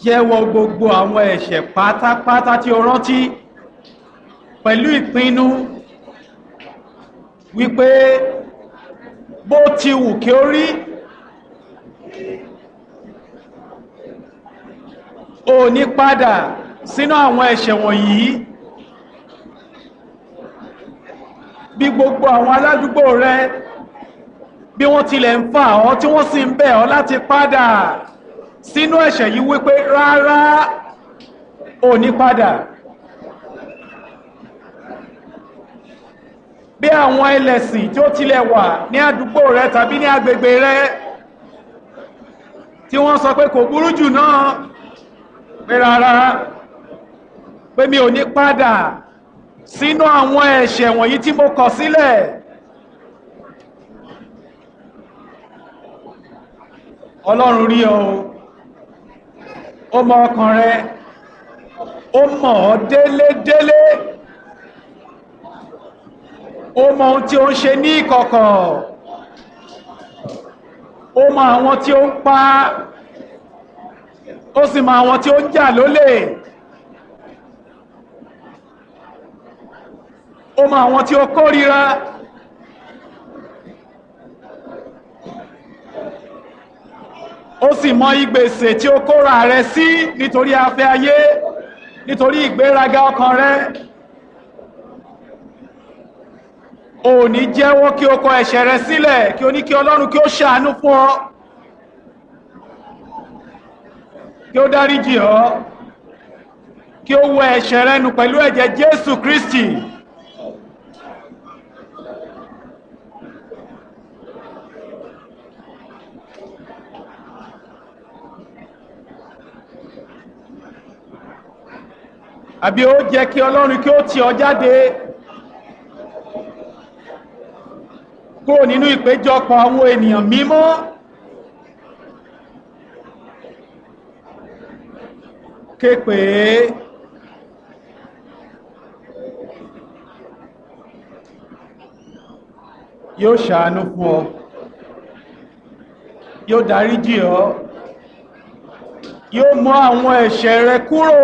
jẹ́wọ́ gbogbo àwọn ẹ̀ṣẹ̀ pátápátá tí o rántí pẹ̀lú ìpinnu wípé bó ti wù kí ó rí o ní padà sínú àwọn ẹ̀ṣẹ̀ wọ̀nyí bí gbogbo àwọn aládùúgbò rẹ bí wọ́n tilẹ̀ ń fà ọ́ tí wọ́n sì ń bẹ̀ ọ́ láti padà sínú ẹ̀ṣẹ̀ yìí wípé rárá ò ní padà bí àwọn ẹlẹ́sìn tí ó tilẹ̀ wà ní àdúgbò rẹ tàbí ní agbègbè rẹ tí wọ́n sọ pé kò burú jù náà pé rárá pé mi ò ní padà sínú àwọn ẹ̀ṣẹ̀ wọ̀nyí tí mo kọ̀ sílẹ̀ ọlọ́run rí ọ ó mọ ọkàn rẹ ó mọ̀ ọ́ délédélé ó mọ ohun tí ó ń ṣe ní ìkọ̀kọ̀ ó mọ àwọn tí ó ń pa ó sì mọ àwọn tí ó ń jà lólè ó mọ àwọn tí ó kórìíra ó sì mọ ìgbèsè tí ó kóra rẹ sí nítorí afẹ́ ayé nítorí ìgbéraga ọkàn rẹ ò ní jẹ́wọ́ kí o kọ ẹ̀ṣẹ̀ rẹ sílẹ̀ kí o ní kí ọlọ́run kí ó ṣàánú fún ọ kí ó dáríjì ọ kí ó wẹ ẹ̀ṣẹ̀ rẹ nù pẹ̀lú ẹ̀jẹ̀ Jésù Kristi àbí ó jẹ́ kí ọlọ́run kí ó tì ọ jáde kúrò nínú ìpéjọpọ̀ àwọn ènìyàn mímọ́ képe yóò ṣàánú fún ọ yóò dáríjì ọ yóò mú àwọn ẹ̀ṣẹ̀ rẹ kúrò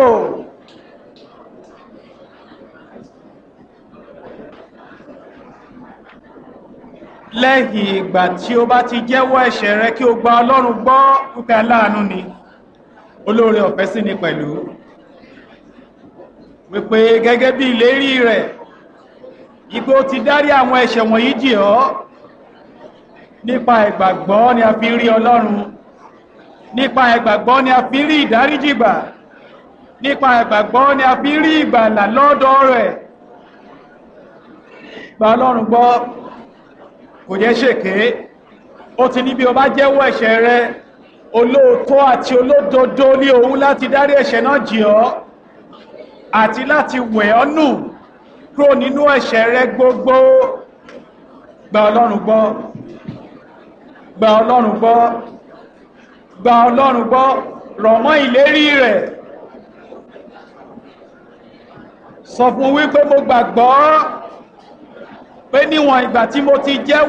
lẹ́yìn ìgbà tí ó bá ti jẹ́wọ́ ẹ̀ṣẹ̀ rẹ kí o gba ọlọ́run gbọ́ pípẹ́ aláàánú ni olóore ọ̀fẹ́ sí ni pẹ̀lú wípé gẹ́gẹ́ bí ìlérí rẹ̀ ipé ó ti dárí àwọn ẹ̀ṣẹ̀ wọ̀nyí jì ọ́ nípa ìgbàgbọ́ ni a fi rí ọlọ́run nípa ìgbàgbọ́ ni a fi rí ìdáríjì gbà nípa ìgbàgbọ́ ni a fi rí ìgbàlà lọ́dọ̀ rẹ̀ gba ọlọ́run gbọ́ kò jẹ́ ṣèké ó ti ní bí o bá jẹ́wọ́ ẹ̀ṣẹ̀ rẹ olóòótọ́ àti olódodo ní òun láti dárí ẹ̀ṣẹ̀ náà jì ọ́ àti láti wẹ̀ ọ́ nù kúrò nínú ẹ̀ṣẹ̀ rẹ gbogbo gba ọlọ́run gbọ́ gba ọlọ́run gbọ́ gba ọlọ́run gbọ́ rọ̀ mọ́ ìlérí rẹ̀ sọ fún wípé mo gbàgbọ́ pé níwọ̀n ìgbà tí mo ti jẹ́